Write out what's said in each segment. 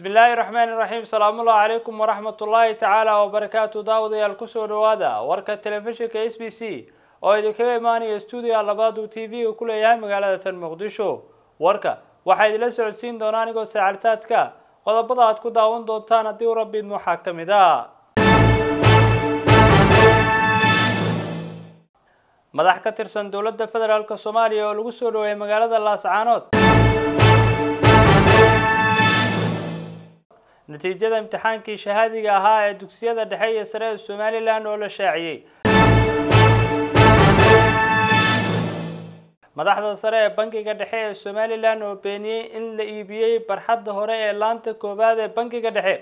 bismi illaahi raxmaani raxiim salaamullahi calaykum waraxmatullaahi tacaala wabarakaatu daawadayaal kusoo dhawaada warka telefishinka s b c oo idinkaga imaanaya stuudiga labaad uu t v-ga ku leeyahay magaalada tan muqdisho warka waxaa idinla socodsiin doona anigoo saacaltaadka qodobada aad ku daawan doontaan haddii u rabbiid waxaa ka mid a madax ka tirsan dowladda federaalk soomaaliya oo lagu soo dhaweeyay magaalada laascaanood natiijada imtixaankii shahaadiga ahaa ee dugsiyada dhexe iyo sare ee somalilan oo la shaaciyey madaxda sare ee bankiga dhexe ee somalilan oo beeniyey in la iibiyey barxadda hore ee laanta koowaad ee bankiga dhexe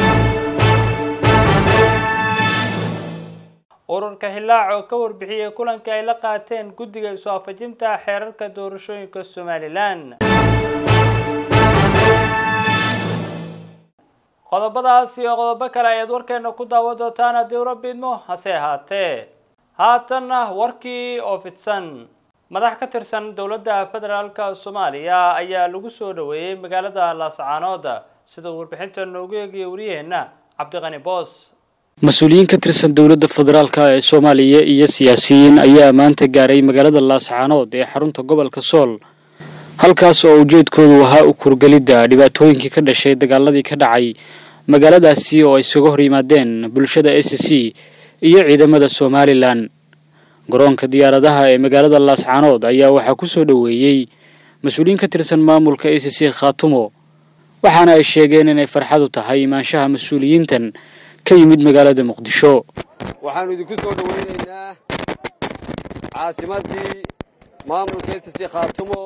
ururka hilaac oo ka warbixiyey kulanka ay la qaateen guddiga isu afajinta xeerarka doorashooyinka somalilan qodobadaas iyo qodobo kale ayaad warkeena ku daawan doontaan haddii urabiidmo hase ahaatee haatanna warkii oo fidsan madax ka tirsan dowladda federaalk soomaaliya ayaa lagu soo dhaweeyey magaalada laascaanood sida uu warbixinta noogu eegaya wariyaheenna cabdiqani boos mas-uuliyiin ka tirsan dowladda federaalka ee soomaaliya iyo siyaasiyiin ayaa maanta gaaray magaalada laascaanood ee xarunta gobolka sool halkaas oo ujeedkoodu ahaa u kurgelidda dhibaatooyinkii ka dhashay dagaaladii ka dhacay magaaladaasi oo ay isuga hor yimaadeen bulshada s c iyo ciidamada somalilan garoonka diyaaradaha ee magaalada laascaanood ayaa waxaa ku soo dhoweeyey mas-uuliyiin ka tirsan maamulka s c khaatumo waxaana ay sheegeen inay farxadu tahay imaanshaha mas-uuliyiintan ka yimid magaalada muqdisho waxaannu idinku soo dhoweynaynaa caasimaddii maamulka s c khaatumo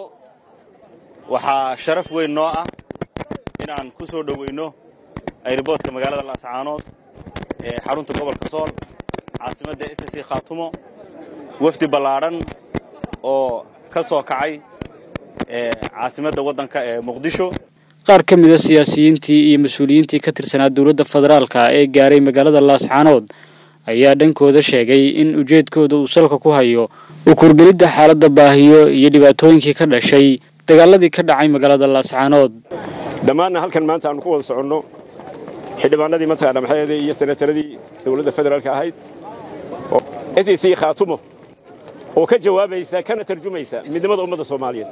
waxaa sharaf weyn noo ah inaan ku soo dhoweyno ayroboodka magaalada laascaanood ee xarunta gobolka sool caasimadda s c khaatumo wafdi ballaadhan oo ka soo kacay caasimadda waddanka ee muqdisho qaar ka mid a siyaasiyiintii iyo mas-uuliyiintii ka tirsanaa dowladda federaalka ee gaaray magaalada laascaanood ayaa dhankooda sheegay in ujeedkooda uu salka ku hayo u kurgelidda xaaladda baahiyo iyo dhibaatooyinkii ka dhashay dagaaladii ka dhacay magaalada laascaanood dhammaanna halkan maanta aanu ku wada soconno xildhibaanadii mataqaana maxaheedii iyo senataradii dowladda federaalka ahayd oo s c khaatumo oo ka jawaabaysa kana tarjumaysa midnimada ummadda soomaaliyeed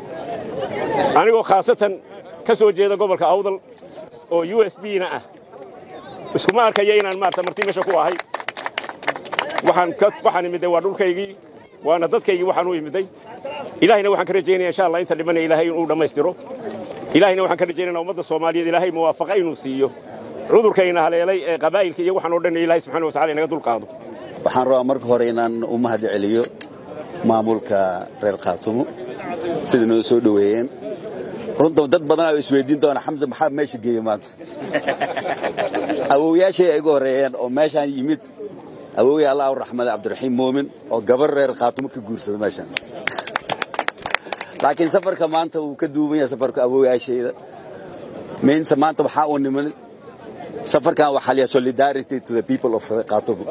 anigoo khaasatan ka soo jeeda gobolka awdal oo u s b na ah iskuma arkaya inaan maarata marti meesha ku ahay waxaan imidday waa dhulkaygii waana dadkaygii waxaan u imidday ilaahayna waxaan ka rajaynaya insha allah inta dhimanaya ilaahay inuu dhammaystiro ilaahayna waxaan ka rajaynayna ummadda soomaaliyeed ilaahay muwaafaqa inuu siiyo cudurkayna haleelay ee qabaa'ilka iyo waxaan oo dhan ilaahay subxana wa tacala inaga dulqaado waxaan rabaa marka hore inaan u mahad celiyo maamulka reer khaatumo sida noo soo dhoweeyeen runta dad badan oo isweydiin doona xamse maxaa meesha geeyey maanta awowyaashay ay igu horreeyeen oo meeshaan yimid awowya allah u raxmada cabdiraxiim muumin oo gabar reer khaatumo ka guursada meeshaan laakiin safarka maanta wuu ka duuban yahay safarka awowyaashayda miinse maanta waxaa uu niman safarkan waxaa liyaa solidarity to the people of khaatumo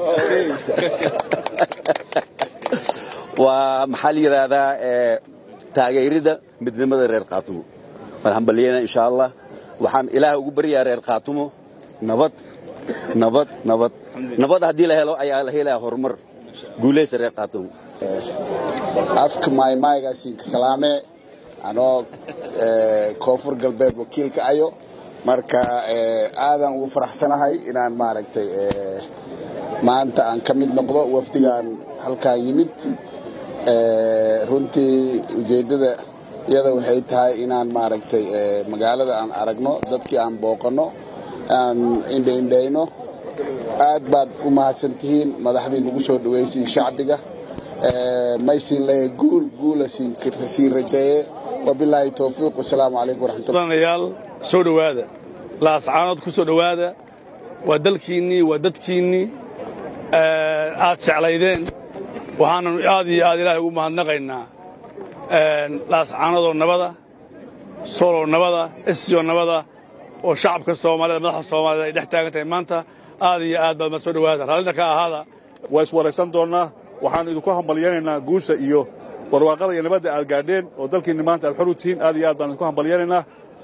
waa maxaa la yidhaahdaa taageerida midnimada reer khaatumo waan hambaliyeyna insha allah waxaan ilaah ugu baryaa reer khaatumo nabad nabad nabad nabad haddii la helo ayaa la helaya horumar guulaysa reer khaatumo afka maaymaaygaasiinka salaame anoo koonfur galbeed wakiilka ayo marka aadaan ugu faraxsanahay inaan maaragtay maanta aan ka mid noqdo wafdigaan halkaan yimid runtii ujeeddada iyada waxay tahay inaan maaragtay magaalada aan aragno dadkii aan booqanno aan indhaindhayno aad baad u mahadsan tihiin madaxdii nagu soo dhaweysay shacbiga maysiin leeyahay guul guula siin rajeeye wabilaahi towfiiq wasalaamu calaykum waraxmatullayaal soo dhowaada laascaanood ku soo dhowaada waa dalkiinnii waa dadkiinnii aad jeclaydeen waxaanan aad iyo aad ilaahay ugu mahadnaqaynaa laascaanadoo nabada sooloo nabada esiyoo nabada oo shacabka soomaalida madaxda soomaalida ay dhex taagan tahay maanta aad iyo aad baad ma soo dhowaada raallina ka ahaada waa iswaraysan doonnaa waxaanu idinku hambalyaynaynaa guusha iyo barwaaqada iyo nabadda aad gaadheen oo dalkiinni maanta aad xor u tihiin aad iyo aad baan idinku hambalyaynaynaa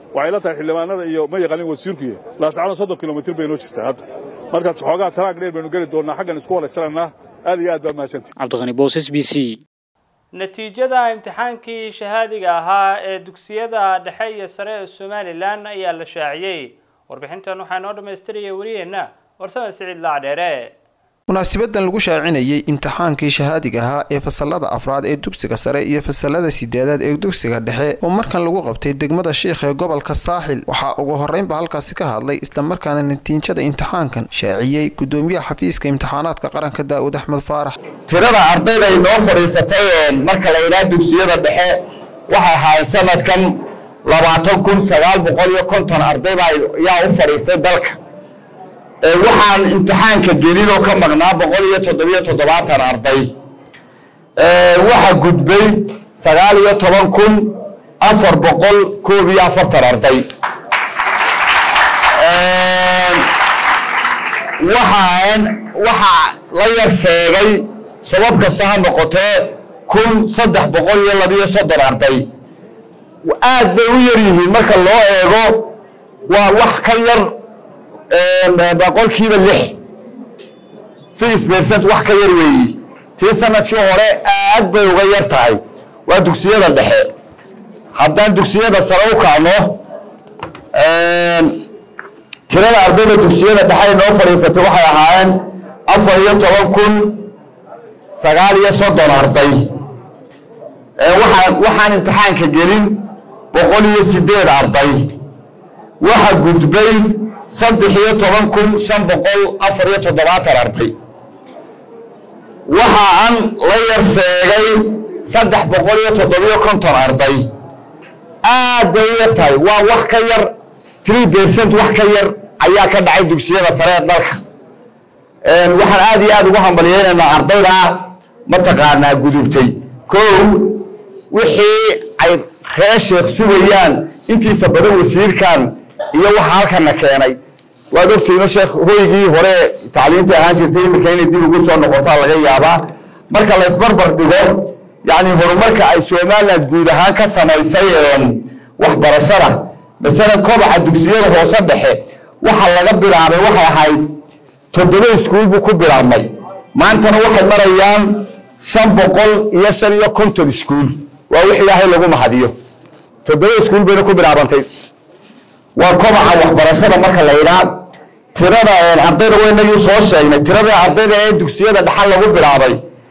waxay la tahay xildhibaanada iyo ma yaqaanin wasiirkuiyo laascaanood soddon kilomitir bay noo jirtaa hadda markaas xoogaa taraag dheer baynu geli doonnaa xaggan isku walaysanaynaa aad iyo aad baa mahadsantihi cabdiqani boos s b c natiijada imtixaankii shahaadiga ahaa ee dugsiyada dhexe iyo sare ee somalilan ayaa la shaaciyey warbixintan waxaa noo dhammaystiraya wariyeenna warsame siciid laacdheere munaasibadan lagu shaacinayay imtixaankii shahaadiga ahaa ee fasalada afraad ee dugsiga sare iyo fasalada sideedaad ee dugsiga dhexe oo markan lagu qabtay degmada sheikh ee gobolka saaxil waxaa ugu horeynba halkaasi ka hadlay islamarkaana natiijada imtixaankan shaaciyey gudoomiyaha xafiiska imtixaanaadka qaranka daa'uud axmed faarax tirada ardayda inoo fadhiisatay marka la yidhaha dugsiyada dhexe waxay ahaayeen sanadkan labaatan kun sagaal boqol iyo konton arday baa yaa u fadhiistay dalka waxaan imtixaanka gelin oo ka maqnaa boqol iyo toddobiyo toddobaatan arday waxa gudbay sagaal iyo toban kun afar boqol koob iyo afartan arday waxaan waxaa la yar sheegay sabab kasta ha noqotee kun saddex boqol iyo labiyo soddon arday aad bay u yar yihiin marka loo eego waa wax ka yar boqolkiiba lix six percent wax ka yar weeyi tii sanadkii hore aad bay uga yar tahay waa dugsiyada dhexe haddaan dugsiyada sare u kacno tirada ardayda dugsiyada dhexe noo fadhiisatay waxay ahaayeen afar iyo toban kun sagaal iyo soddon arday waxaan waxaan imtixaanka gelin boqol iyo sideed arday waxa gudbay saddex iyo toban kun shan boqol afar iyo toddobaatan arday waxa aan la yar sheegay saddex boqol iyo toddobiyo konton arday aad bay u yar tahay waa wax ka yar three percent wax ka yar ayaa ka dhacay dugsiyada sare ee dalka waxaan aad iyo aad ugu hambalyeynaynaa ardayda mataqaanaa gudubtay kow wixii ay reer sheekh sugayaan intiisa badan wasiirkan iyo waxa halkana keenay waad ogtiino sheekh hoygii hore tacliinta ahaan jirtay iminka inay dib ugu soo noqotaa laga yaabaa marka la isbarbar dhigo yacni horumarka ay somaliland guud ahaan ka samaysay waxbarashada masalan kobaca dugsiyada hoose dhexe waxa laga bilaabay waxay ahayd toddoba iskuul buu ku bilaabmay maantana waxay marayaan shan boqol iyo shan iyo konton iskuul waa wix ilaahay lagu mahadiyo toddoba iskuul bayna ku bilaabantay waa kobaca waxbarashada marka la yidhaa tirada ardayda waynagii soo sheegnay tirada ardayda ee dugsiyada dhaxal lagu bilaabay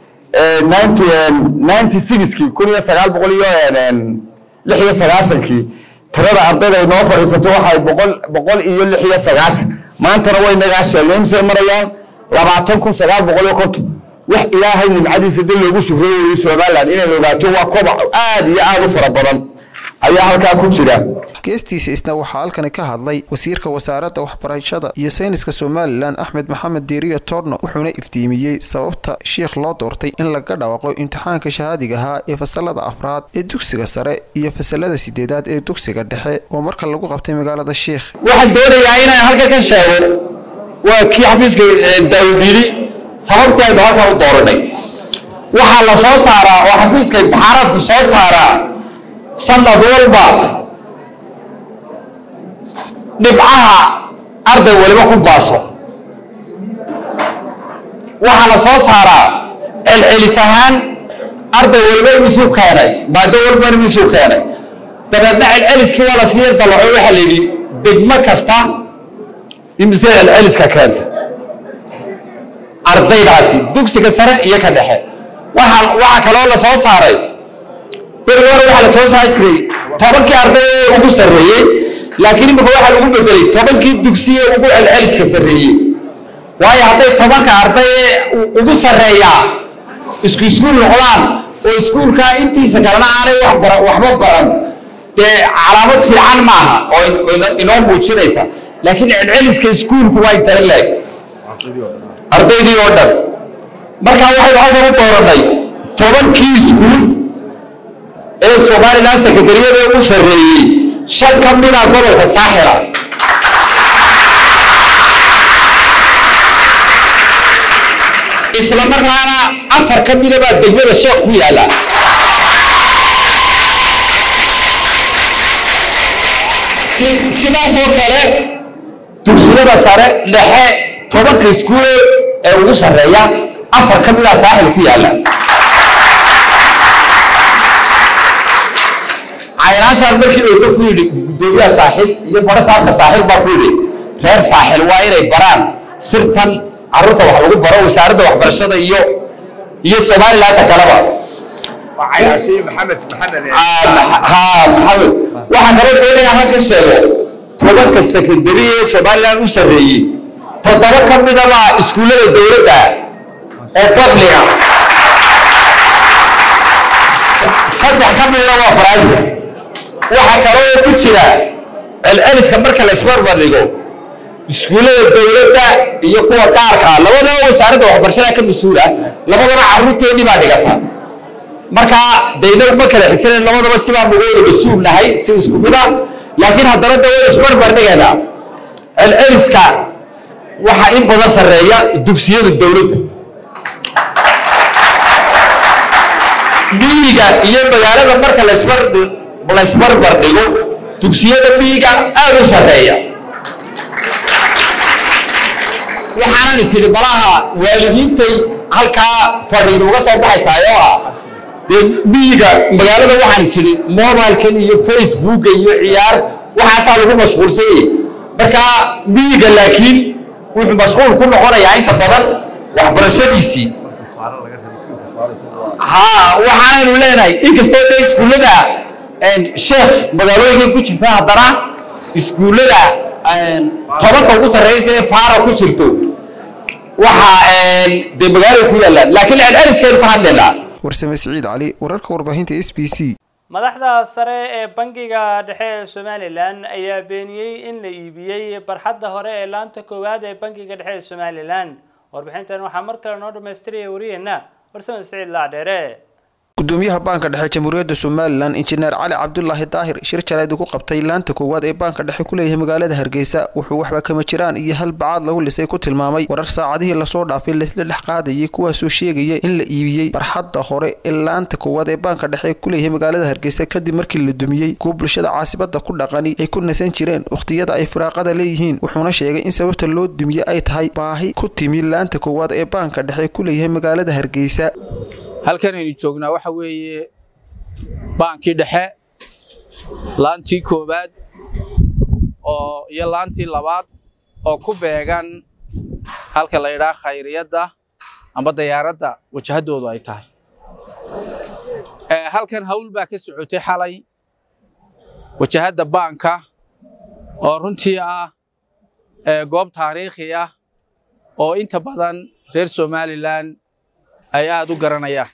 ninety sixkii kun iyo sagaal boqol iyo lix iyo sagaashankii tirada ardayda ay noo fadhiisatay waxay boqol boqol iyo lix iyo sagaashan maantana waynagaa sheegnay imisay marayaan labaatan kun sagaal boqol iyo konton wax ilaahay nimcadiisa dib loogu shukriyo weeye somaliland inay ogaato waa kobac aad iyo aad u fara badan ayaa halkaa ku jira geestiisa isna waxaa halkani ka hadlay wasiirka wasaaradda waxbarashada iyo sayniska somalilan axmed maxamed diiriyo torno wuxuuna iftiimiyey sababta sheikh loo doortay in laga dhawaaqo imtixaanka shahaadiga ahaa ee fasalada afraad ee dugsiga sare iyo fasalada sideedaad ee dugsiga dhexe oo marka lagu qabtay magaalada sheikh waxaan doonayaa inaan halka ka sheego waa kii xafiiska daawud yidhi sababtii aynu halkan u dooranay waxaa la soo saaraa oo xafiiska imtixaanaadku soo saaraa sanad walba dhibcaha arday waliba ku baaso waxaa la soo saaraa celcelis ahaan arday waliba imisuu keenay maado walba imisuu keenay dabeedna celceliskii waa la sii dalaco waxaa la yidhi degmo kasta imise celceliska keenta ardaydaasi dugsiga sare iyo ka dhexe waxaa waxaa kaloo la soo saaray berigi hore waxaa la soo saari jiray tobankii arday ee ugu sarreeyey laakiin imika waxaa lagu bedelay tobankii dugsiye ugu celceliska sarreeyey waayo hadday tobanka arday ee ugu sarreeyaa isku iskuul noqdaan oo iskuulkaa intiisa kalena aanay wax bara waxba baran dee calaamad fiican maaha oo inoo muujinaysa laakiin celceliska iskuulku waa intala leeg ardaydii oo dhan markaa waxaynu halkan u dooranay tobankii iskuul ee somalilan sekadariyada ugu sarreeyey shan ka mida gobolka saaxila isla markaana afar ka mida baa degmada sheekh ku yaalla sidaasoo kale dugsiyada sare dhexe tobanka iskuule ee ugu sarreeya afar ka mida saaxil ku yaalla caynaashaan markii oyta ku yidhi guddoomiyaha saaxil iyo baro saabka saaxil baa ku yidhi reer saaxil waa inay baraan sirtan carruurta wax lagu baro wasaaradda waxbarashada iyo iyo somalilandka kaleba ha maxamed waxaan kala doonayaa halka sheego tobanka sekondari ee somaliland u sarreeyey toddoba ka midaba iskuullada dowladda oo babliga saddex ka midna waa private waxa kaloo ku jira celceliska marka la isbarbar dhigo iskuullada dowladda iyo kuwa gaarka ah labadaba wasaaradda waxbarashada ka mas-uul ah labadaba carruurteennii baa dhigata marka dayna ma kala xigsanen labadaba sibaa nugu wada mas-uul nahay si isku mid ah laakiin haddana da wada isbarbar dhigaynaa celceliska waxaa in badan sarreeya dugsiyada dowladda miyiga iyo magaalada marka lasbar laysbarbar dhigo dugsiyada miyiga aada u sarreeya waxaanan is idhi balaha waalidiintay halkaa fariin uga soo baxaysaa oo ah dee miyiga magaalada waxaan is idhi mobilkan iyo facebooka iyo ciyaar waxaasaa lagu mashquulsan yahay marka miyiga laakiin wuxuu mashquul ku noqonayaa inta badan waxbarashadiisii ha waxaanaynu leenahay inkastoo dee iskuullada sheekh magaalooyinka ku jirta haddana iskuullada tobanka ugu sarreysa ee faara ku jirto waxa dee magaalada ku yaallaan laakiin celceliskaynu ka hadlaynaa warsame siciid cali wararka warbaahinta s b c madaxda sare ee bangiga dhexe ee somalilan ayaa beeniyey in la iibiyey barxadda hore ee laanta koowaad ee bangiga dhexe ee somalilan warbixintan waxaa mar kale noo dhamaystiraya wariyeena warsame siciid laadheere gudoomiyaha baanka dhexe jamhuuriyadda somalilan injineer cali cabdulaahi daahir shir jaleed ugu qabtay laanta koowaad ee baanka dhexe ku leeyahay magaalada hargeysa wuxuu waxba kama jiraan iyo hal bacaad lagu lisay ku tilmaamay warar saacadihii lasoo dhaafay laysla dhex qaadayay kuwaasoo sheegaya in la iibiyey barxadda hore ee laanta koowaad ee baanka dhexe ku leeyahay magaalada hargeysa kadib markii la dumiyey kuwa bulshada caasibada ku dhaqani ay ku nasan jireen wakhtiyada ay firaaqada leeyihiin wuxuuna sheegay in sababta loo dumiye ay tahay baahi ku timi laanta koowaad ee baanka dhexe ku leeyahay magaalada hargeysa halkan aynu joognaa waxa weeye baankii dhexe laantii koowaad oo iyo laantii labaad oo ku beegan halka la yidhaha khayriyadda amba dayaaradda wajahaddoodu ay tahay halkan hawl baa ka socotay xalay wajahadda baanka oo runtii ah goob taariikhi ah oo inta badan reer somalilan ay aad u garanayaan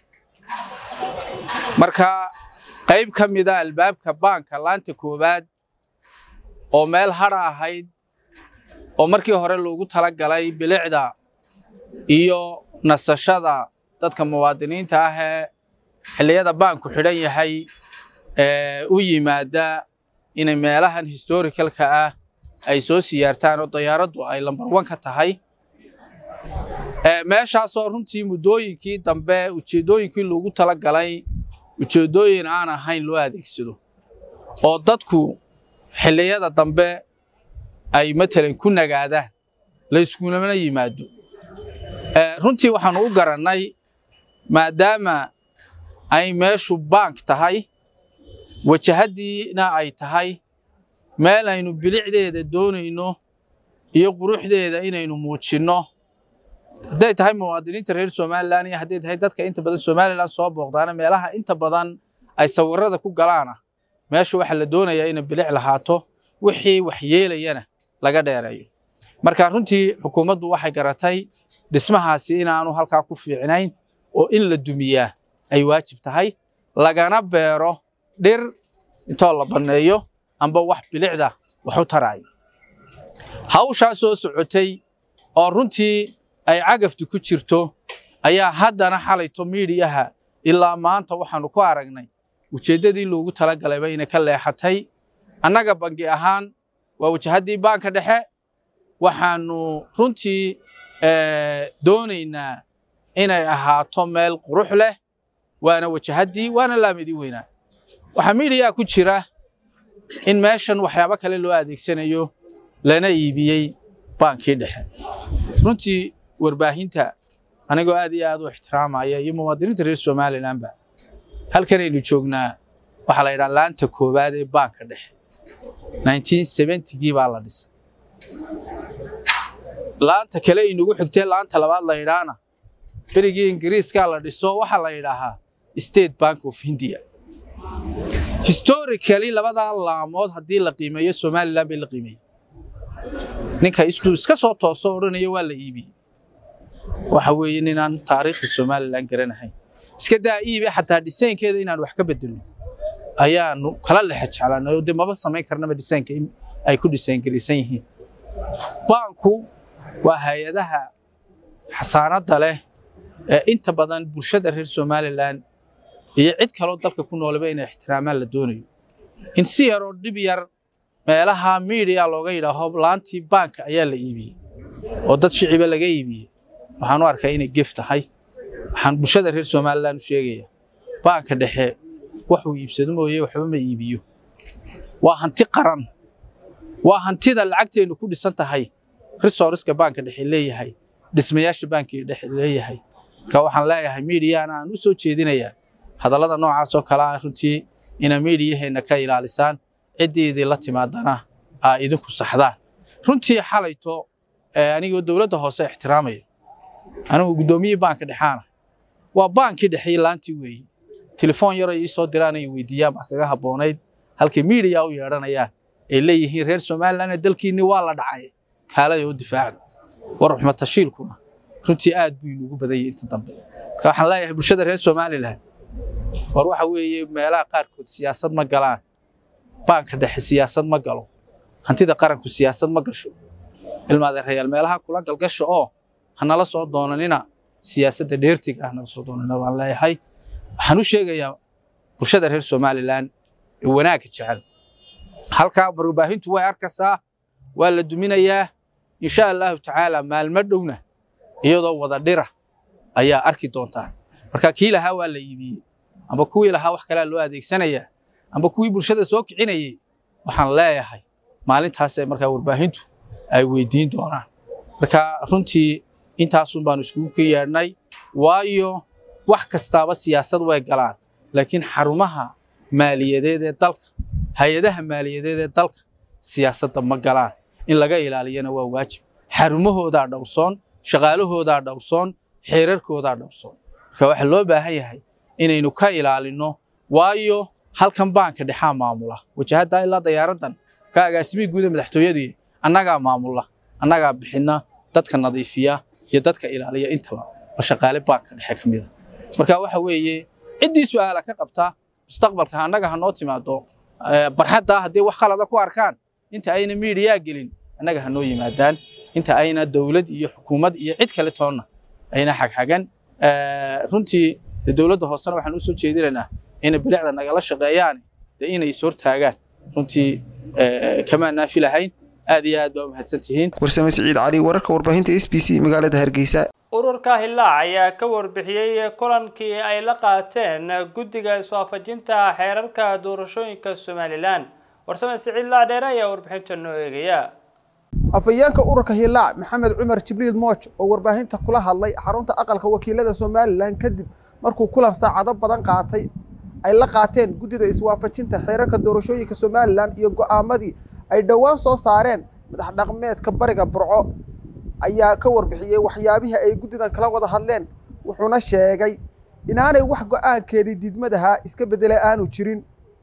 marka qayb ka mida albaabka baanka laanta koowaad oo meel hadha ahayd oo markii hore loogu tala galay bilicda iyo nasashada dadka muwaadiniinta ah ee xilliyada baanku xidhan yahay ee u yimaada inay meelahan historicalka ah ay soo siyaartaan oo dayaaraddu ay lambar wan ka tahay meeshaasoo runtii muddooyinkii dambe ujeeddooyinkii loogu tala galay ujeeddooyin aan ahayn loo adeegsado oo dadku xilliyada dambe ay matalan ku nagaadaan layskulamana yimaado runtii waxaanu u garannay maadaama ay meeshu baank tahay wajahaddiina ay tahay meel aynu bilicdeeda doonayno iyo quruxdeeda inaynu muujinno hadday tahay muwaadiniinta reer somalilan iyo hadday tahay dadka inta badan somalilan soo booqdaana meelaha inta badan ay sawirada ku galaana meesha waxaa la doonayaa inay bilic lahaato wixii wax yeelayana laga dheereeyo marka runtii xukuumaddu waxay garatay dhismahaasi inaanu halkaa ku fiicnayn oo in la dumiyaa ay waajib tahay lagana beero dhir intoo la banneeyo amba wax bilicda wax u taraayo hawshaa soo socotay oo runtii ay cagaftu ku jirto ayaa haddana xalayto miidiyaha ilaa maanta waxaanu ku aragnay ujeeddadii loogu talagalayba inay ka leexatay annaga bangi ahaan waa wajahaddii baanka dhexe waxaanu runtii doonaynaa inay ahaato meel qurux leh waana wajahaddii waana laamidii weynaa waxaa miidiyaa ku jira in meeshan waxyaabo kale loo adeegsanayo lana iibiyey baankii dhexe runtii warbaahinta anigoo aad iyo aad u ixtiraamaya iyo muwaadiniinta reer somalilanba halkan aynu joognaa waxaa la yidhaha laanta koowaad ee baanka dhexe 1970gii baa la dhisay laanta kale aynugu xigtee laanta labaad la yidhaahna berigii ingiriiskaa la dhiso waxaa la yidhaahaa state bank of india historically labadaa laamood haddii la qiimeeyo somaliland bay la qiimeeyey ninka isku iska soo tooso odhanaya waa la iibiyey waxa weeye ninaan taariikhda somaliland garanahayn iska daa iibe xataa dhisaynkeeda inaan wax ka bedelno ayaanu kala lexe jeclanay oo dee maba samayn karnaba dhisaynka in ay ku dhisayngaraysan yihiin baanku waa hay-adaha xasaanadda leh ee inta badan bulshada reer somaliland iyo cid kaloo dalka ku noolaba inay ixtiraamaan la doonayo in si yar oo dhib yar meelaha miidiya looga yidhaaho laantii baanka ayaa la iibiyey oo dad shiciba laga iibiyey waxaan u arkaa inay gef tahay waxaan bulshada reer somaliland u sheegaya baanka dhexe waxuu iibsado mooye waxba ma iibiyo waa hanti qaran waa hantida lacagteennu ku dhisan tahay resourceska baanka dhexe leeyahay dhismayaasha baanka dhexe leeyahay marka waxaan leeyahay miidiyana aan u soo jeedinayaa hadallada noocaas oo kale ah runtii ina miidiyaheenna ka ilaalisaan ciddii idinla timaadana aa idinku saxdaan runtii xalayto anigoo dowladda hoose ixtiraamaya anigu guddoomiyihii baanka dhexaana waa baankii dhexeeye laantii weeye telefoon yar ay ii soo diraan ay weydiiyaan baa kaga habboonayd halkay miidiya u yeedhanayaan ay leeyihiin reer somaliland dalkiinni waa la dhacay kaalada oo difaacda war ruxmatashiilkuna runtii aad buu inugu badanyay inta dambe marka waxaan leeyahay bulshada reer somaliland war waxa weeye meelaha qaarkood siyaasad ma galaan baanka dhexe siyaasad ma galo hantida qaranku siyaasad ma gasho ilmaadeerayaal meelaha kula galgasho oo hanala soo doonanina siyaasadda dheertiga ah nala soo doonanina waan leeyahay waxaan u sheegayaa bulshada reer somaliland ee wanaagga jecel halkaa warbaahintu way arkaysaa waa la duminayaa insha allahu tacaala maalmo dhowna iyadoo wada dhira ayaa arki doontaan marka kii lahaa waa la iibiyey amba kuwii lahaa wax kalea loo adeegsanayaa amba kuwii bulshada soo kicinayey waxaan leeyahay maalintaasee markaa warbaahintu ay weydiin doonaan marka runtii intaasun baanu iskugu ka yeedhnay waayo wax kastaaba siyaasad way galaan laakiin xarumaha maaliyadeed ee dalka hay-adaha maaliyadeed ee dalka siyaasadda ma galaan in laga ilaaliyana waa waajib xarumahoodaa dhowrsoon shaqaalahoodaa dhowrsoon xeerarkoodaa dhowrsoon marka waxaa loo baahan yahay inaynu ka ilaalinno waayo halkan baanka dhexaa maamula wajahaddaa ilaa dayaaraddan ka agaasimihii guuda madaxtooyadii annagaa maamula annagaa bixinna dadka nadiifiya iyo dadka ilaaliya intaba waa shaqaale baanka dhexe ka mida marka waxa weeye ciddii su'aala ka qabta mustaqbalka annaga ha noo timaado barxadda haddii wax khalada ku arkaan inta ayna miidiyaa gelin annaga ha noo yimaadaan inta ayna dowlad iyo xukuumad iyo cid kale toonna ayna xagxagan runtii dowladda hoosena waxaan u soo jeedinaynaa inay bilicda nagala shaqeeyaan dee inay is hortaagaan runtii kamaan naafi lahayn aad iyo aad baa u mahadsan tihiin warsame siciid cali wararka warbaahinta s b c magaalada hargeysa ururka hillaac ayaa ka warbixiyey kulankii ay la qaateen guddiga iswaafajinta xeerarka doorashooyinka somalilan warsame siciid laadheere ayaa warbixinta noo eegaya afhayeenka ururka hillaac maxamed cumar jibriil mooj oo warbaahinta kula hadlay xarunta aqalka wakiilada somalilan kadib markuu kulan saacado badan qaatay ay la qaateen guddida iswaafajinta xeerarka doorashooyinka somalilan iyo go'aamadii ay dhowaan soo saareen madax dhaqmeedka bariga burco ayaa ka warbixiyey waxyaabihii ay guddidan kala wada hadleen wuxuuna sheegay inaanay wax go'aankeedii diidmadaha iska beddelay aanu jirin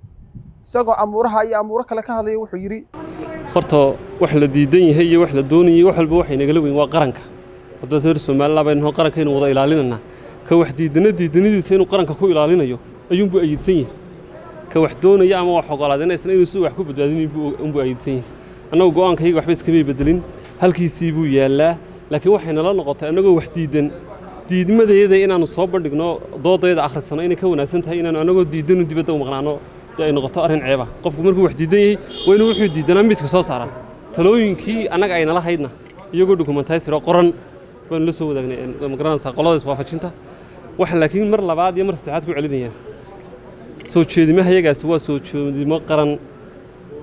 isagoo amuuraha iyo amuuro kale ka hadlaya wuxuu yidhi horta wax la diidan yahay iyo wax la doonayay wax walba waxay nagala weyn waa qaranka wadada reer somaliland baynu qarankeenu wada ilaalinaynaa ka wax diidana diidanadiisa inuu qaranka ku ilaalinayo ayuunbuu ayidsan yahay ka wax doonaya ama wax ogolaadinaysan inuu si wax ku badbaadinayo unbuu ayidsan yahay annagu go'aankayga waxba iskamay bedelin halkiisii buu yaallaa laakiin waxay nala noqotay annagoo wax diidan diidmadayada inaannu soo bandhigno doodayada akhrisano inay ka wanaagsan tahay inaannu annagoo diidanu dibadda u maqnaano dee ay noqoto arrin ceeba qofku markuu wax diidan yahay waa inuu wuxuu diidanaa miiska soo saaraa talooyinkii annaga ay nala haydna iyagoo dokumentaysiro qoran baanu la soo wadaagnay magaranaysaa qolada iswaafajinta waxaan laakiin mar labaad iyo mar saddexaad ku celinayaan soo jeedimahayagaasi waa soo jeedimo qaran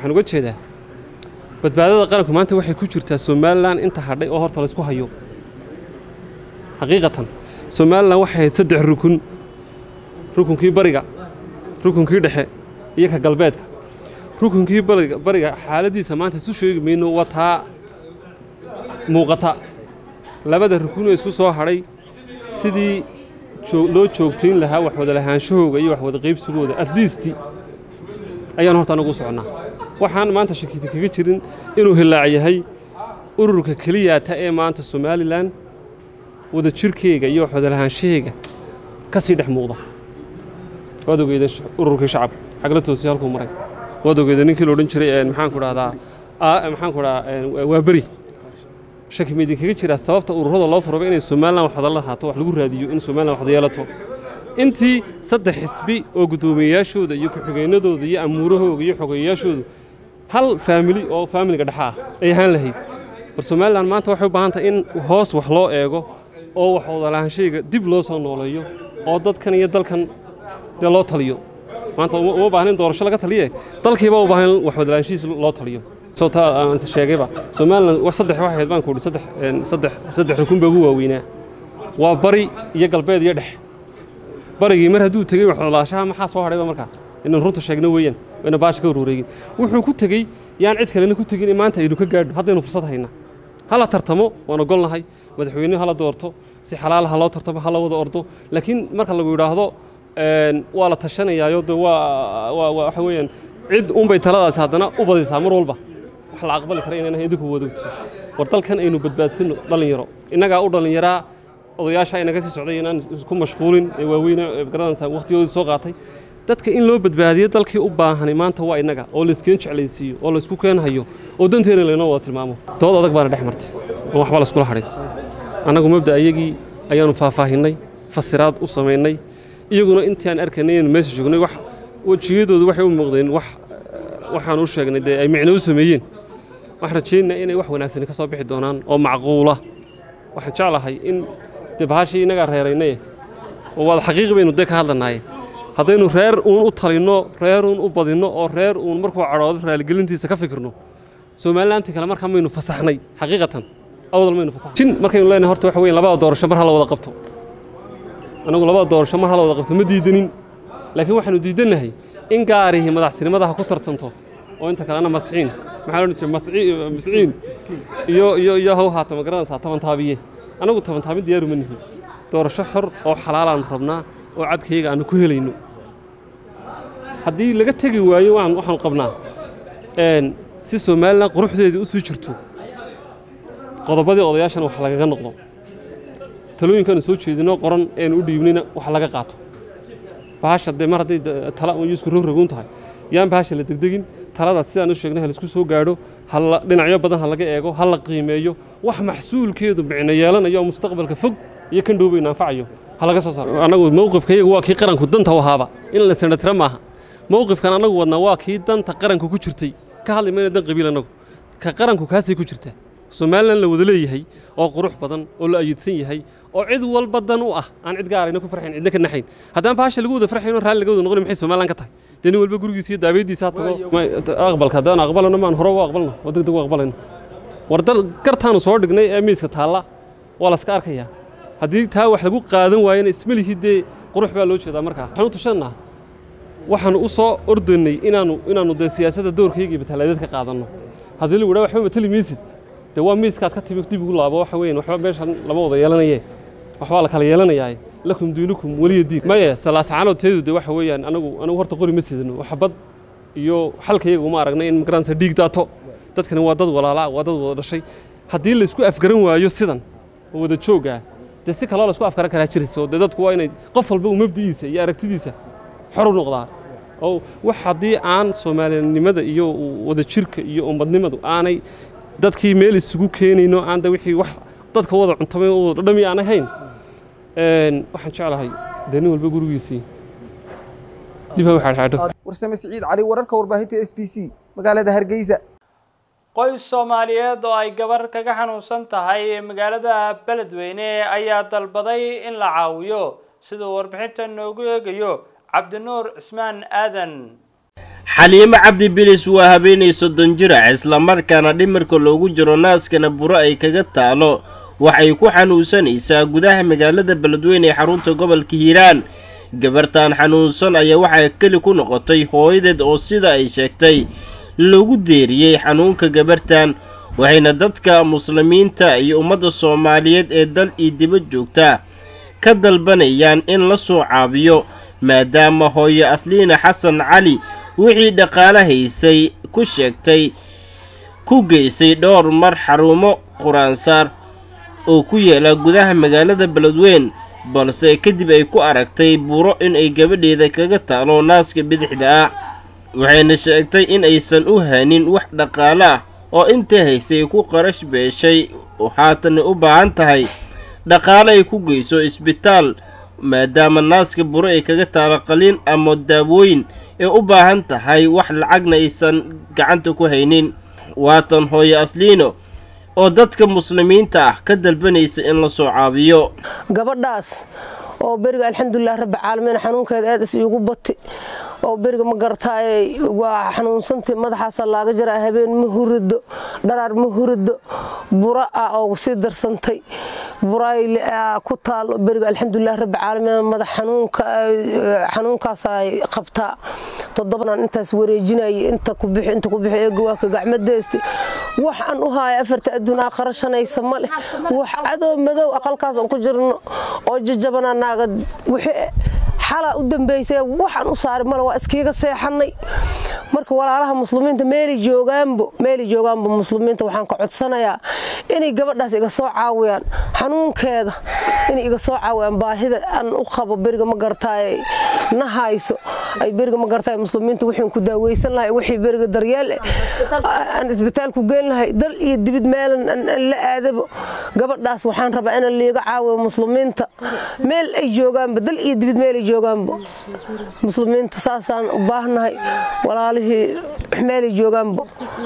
waxaan uga jeedaa badbaadada qaranku maanta waxay ku jirtaa somalilan inta hadhay oo horta laysku hayo xaqiiqatan somalilan waxay ahayd saddex rukun rukunkii bariga rukunkii dhexe iyo ka galbeedka rukunkii bariga bariga xaaladiisa maanta isu sheegi mayno waa taa muuqata labada rukunoo isku soo hadhay sidii loo joogtayn lahaa wax wada lahaanshahooga iyo wax wada qaybsigooda at least ayaan horta anagu u soconnaa waxaan maanta shakiti kaga jirin inuu hilaac yahay ururka keliyaata ee maanta somalilan wada jirkeega iyo wax wada lahaanshaheega ka sii dhex muuqda waad ogeyda ururkii shacab xagla toosi halkuu maray waad ogeyda ninkii la odhan jiray maxaanku dhahdaa maxaanku dhahaa waa beri shaki ma idinkaga jiraa sababta ururada loo furaba inay somalilan wax wada lahaato wax lagu raadiyo in somalilan wax wada yeelato intii saddex xisbi oo guddoomiyeyaashooda iyo ku-xigeennadooda iyo amuurahooga iyo xogeeyayaashoodu hal faamili oo faamiliga dhexa ah ay ahaan lahayd war somalilan maanta waxay u baahan tahay in hoos wax loo eego oo wax wadalaahanshayga dib loo soo nooleeyo oo dadkan iyo dalkan dee loo taliyo maanta uma baahnin doorasho laga taliye dalkiiba u baahan wax wadalaanshihiis loo taliyo sawtaa aan sheegayba somalilan wax saddex waxay ahayd baan ku idhi saddex saddex saddex rukun baa ugu waaweynaa waa bari iyo galbeed iyo dhex barigii mar hadduu tegey wax wadalaashaha maxaa soo hadhayba markaa inaan runta sheegno weeyaan wayna baasha ka warwareegin wuxuu ku tegey yaan cid kalena ku tegin maanta aynu ka gaadho haddaynu fursad hayna hala tartamo waan ogolnahay madaxweyne hala doorto si xalaal ha loo tartamo hala wada ordo laakiin marka lagu yidhaahdo waa la tashanayaayo de waa waxa weeyaan cid unbay taladaasi haddana u badaysaa mar walba wax la aqbali kara inaan idinku wadogto war dalkan aynu badbaadsanno dhallinyaro innagaa u dhallinyaraa odayaasha inaga sii socday inaan isku mashquulin ee waaweyne garanaysaa waqtigoodii soo qaatay dadka in loo badbaadiyo dalkii u baahanay maanta waa innaga oo layskeen jeclaysiiyo oo laysku keenhayo oo danteena laynoo wada tilmaamo dood adag baana dhex martay oon waxba layskula hadhin annagu mabda ayagii ayaanu faahfaahinnay fasiraad u samaynay iyaguna intii aan arkaynay inaynu meesha joognay wax wejiyadoodu waxay u muuqdeen wax waxaan u sheegnay dee ay micno u sameeyeen waxaan rajaynaa inay wax wanaagsani ka soo bixi doonaan oo macquula waxaan jeclahay in dee bahashii innagaa reeraynay oo waada xaqiiqi baynu dee ka hadlanaaye haddaynu reer uun u talinno reer uun u badinno oo reer uun markuu cadhoodo raaligelintiisa ka fikirno somalilantii kale markaa maynu fasaxnay xaqiiqatan awdal maynu fasaxnay jin markaynu leenahay horta waxa weeye labada doorasho mar hala wada qabto annagu labada doorasho mar hala wada qabto ma diidanin laakiin waxaanu diidannahay in gaarihii madaxtinimada ha ku tartanto oo inta kalena masxiin maxaa odhan jiray masciin iyo iyo iyo haw haata ma garanaysaa tabantaabiye annagu tabantaabin diyaaru ma nihin doorasho xor oo xalaalaanu rabnaa oo cadkayga aanu ku helayno haddii laga tegi waayo waan waxaanu qabnaa si somalilan quruxdeedii u sii jirto qodobadii odayaashana wax lagaga noqdo talooyinkaanu soo jeedinoo qoran eenu u dhiibnayna wax laga qaato bahasha dee mar hadday tala iyo isku rogrogun tahay yaan bahasha la degdegin taladaas sidaan u sheegnay ha laisku soo gaadho hala dhinacyo badan ha laga eego ha la qiimeeyo wax maxsuulkeedu micno yeelanayo oo mustaqbalka fog iyo kan dhowbayna anfacayo ha laga soo saaro annagu mowqifkayagu waa kii qaranku danta u ahaaba in la sanatira maaha mowqifkan annagu wadnaa waa kii danta qaranku ku jirtay ka hadli mayna dan qabiil annagu ka qaranku kaasay ku jirtaa somalilan la wada leeyahay oo qurux badan oo la ayidsan yahay oo cid walba dan u ah aan cid gaarayna ku farxayn cidna ka naxayn haddaan bahasha lagu wada farxayn oo raalli laga wada noqon maxay somalilan ka tahay dee nin walba gurigiisa iyo daabeediisa ha tago aqbalka haddaan aqbalano maan hore u aqbalno oo deg deg u aqbalayno war dal gartaanu soo dhignay ee miiska taalla waa la iska arkayaa haddii taa wax lagu qaadan waayana ismelihii dee qurux baa loo jeedaa markaa waxaan u tashanaa waxaanu u soo ordaynay inaanu inaanu dee siyaasadda doorkayga iyo bataladeed ka qaadanno haddii lagu dhaha waxba matali maysid dee waa miiskaad ka timi dib ugu laabo waxa weeyaan waxba meeshan lama wada yeelanaye waxbaa la kala yeelanayaa lakum diinukum weliya diin maye salaasacaanood teedu de waxa weeyaan anagu anagu horta qori ma sidano waxbad iyo xalkayaga uma aragnay in magaranaysa dhiig daato dadkani waa dad walaalaa waa dad wada dhashay haddii la isku afgaran waayo sidan oo wada joogaa dee si kaloo la isku afgaran karaa jirayso dee dadku waa inay qof walba uu mabdi'iisa iyo aragtidiisa xor u noqdaa oo wax haddii aan soomaalinimada iyo wada jirka iyo ummadnimadu aanay dadkii meel isugu keenayno aan da wixii wax dadka wada cuntamay oo wada dhami aan ahayn waxaan jeclahay dee nin walba gurigiisii dib ha waxaadhaadho warsame siciid cali wararka warbaahinta s b c magaalada hargeysa qoys soomaaliyeed oo ay gabar kaga xanuunsan tahay magaalada beledweyne ayaa dalbaday in la caawiyo siduu warbixinta noogu eegayo cabdinuur cismaan aadan xaliimo cabdi bilis waa habeenay soddon jirac islamarkaana dhimirka loogu jiro naaskana buro ay kaga taalo waxay ku xanuunsanaysaa gudaha magaalada beledweyne ee xarunta gobolka hiiraan gabartan xanuunsan ayaa waxaa keli ku noqotay hooyadeed oo sida ay sheegtay lagu deeriyey xanuunka gabartan waxayna dadka muslimiinta iyo ummadda soomaaliyeed ee dal iyo dibad joogta ka dalbanayaan in la soo caabiyo maadaama hooyo asliina xasan cali wixii dhaqaale haysay ku sheegtay ku geysay dhowr mar xarumo quraansaar oo ku yaala gudaha magaalada beledweyn balse kadib ay ku aragtay buro in ay gabadheeda kaga taalo naaska bidixda ah waxayna sheegtay in aysan u hanin wax dhaqaale ah oo intii haysay ku qarash beeshay haatanna u baahan tahay dhaqaale ay ku geyso isbitaal maadaama naaska buro ay kaga taalo qaliin ama daawooyin ee u baahan tahay wax lacagna aysan gacanta ku haynin waatan hooyo asliino oo dadka muslimiinta ah ka dalbanaysa in la soo caabiyo gabadhaas oo beriga alxamdulilah rabbi caalamiin xanuunkeeda aad is iigu bati oo beriga ma garataay waa xanuunsantay madaxaasa laaga jaraa habeen ma hurido dharaar ma hurido bura ah oo sii darsantay buraay ku taalo beriga alxamdulilah rabbi caalamiin madax xanuunka xanuunkaasay qabtaa toddobanan intaas wareejinayay inta ku bixi inta ku bixi eega waa ka gacmadeesti wax aan u haaya afarta adduun aa qarashanaysa ma leh wax cadow madow aqalkaas aan ku jirno oo jajabana naaga wixii xalaa u dambaysay waxaan u saaray male waa iskiiga seexanay marka walaalaha muslimiinta meelay joogaanbo meelay joogaanbo muslimiinta waxaan ka codsanayaa inay gabadhaas iga soo caawiyaan xanuunkeeda inay iga soo caawiyaan baahida aan u qabo beriga ma gartaay na hayso ay beriga ma gartaay muslimiinta wixii ku daaweysan lahay wixii beriga daryeel aan isbitaal ku geyn lahay dal iyo dibid meelan la aadabo gabadhaas waxaan rabaa in liiga caawiyo muslimiinta meel ay joogaanba dal iyo dibid meel ay joogaanba muslimiinta saasaan u baahnahay walaalihii meelay joogaanba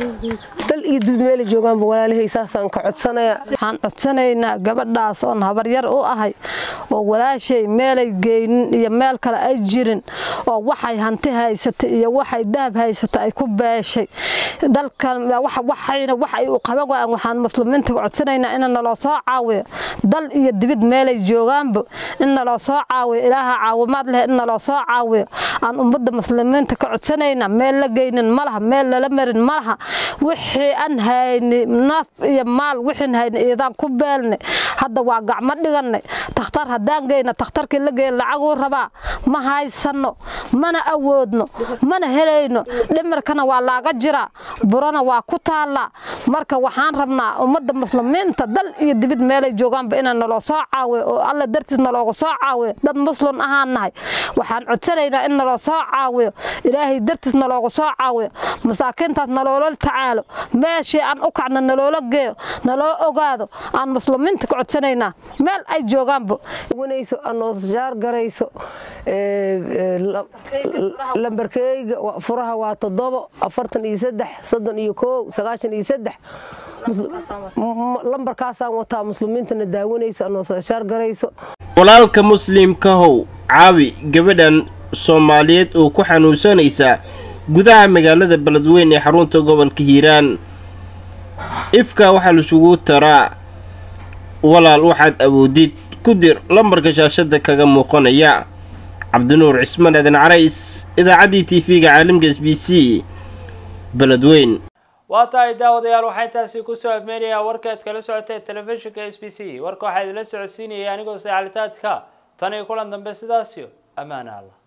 dal iyo dibid meelay joogaanba walaalihii saasaan ka codsanaya waxaan codsanaynaa gabadhaas oon habaryar u ahay oo walaashay meelay geynin iyo meel kale ay jirin oo waxay hanti haysatay iyo waxay dahab haysatay ay ku beeshay dalkan waxayna wax ay u qaban waayaan waxaan muslimiinta codsanaynaa in naloo soo caawiyo dal iyo dibid meelay joogaanba in naloo soo caawiyo ilaaha caawimaad leh in naloo soo caawiyo aan ummadda muslimiinta ka codsanaynaa meel la geynin malaha meel lala marin malaha wixii aan hayni naf iyo maal wixiin hayni iidaan ku beelnay hadda waa gacmo dhiganay takhtar haddaan geyna takhtarkii la geeya lacaguu rabaa ma haysano mana awoodno mana helayno dhimirkana waa laaga jiraa burana waa ku taallaa marka waxaan rabnaa ummadda muslimiinta dal iyo dibid meelay joogaanba inaan naloo soo caawiyo oo alla dartiis nalooga soo caawiyo dad muslim ahaan nahay waxaan codsanaynaa in naloo soo caawiyo ilaahay dartiis nalooga soo caawiyo masaakiintaas naloola tacaalo meeshii aan u kacno naloola geeyo naloo ogaado aan muslimiinta ka codsanaynaa meel ay joogaanba wanayso anoosjaar garayso lambarkeyga furaha waa toddobo afartan iyo saddex soddon iyo koow sagaashan iyo saddex lambarkaasaan wataa muslimiintana daawanayso anoosjaar garayso walaalka muslimkahow caawi gabadhan soomaaliyeed oo ku xanuunsanaysa gudaha magaalada beledweyn ee xarunta gobolka hiiraan ifka waxaa laisugu taraa walaal waxaad awoodid ku dir lambarka shaashada kaga muuqanaya cabdinuur cismaan aadan carays idaacaddii tv-ga caalamka s b c beledweyn waa tahay daawadayaal waxaa intaasi kusoo abmeenayaa warkaad kala socotee telefishinka s b c warka waxaa idinla socodsiinayay anigoo saycalitaadka tan iyo kulan dambe sidaasiyo ammaana allah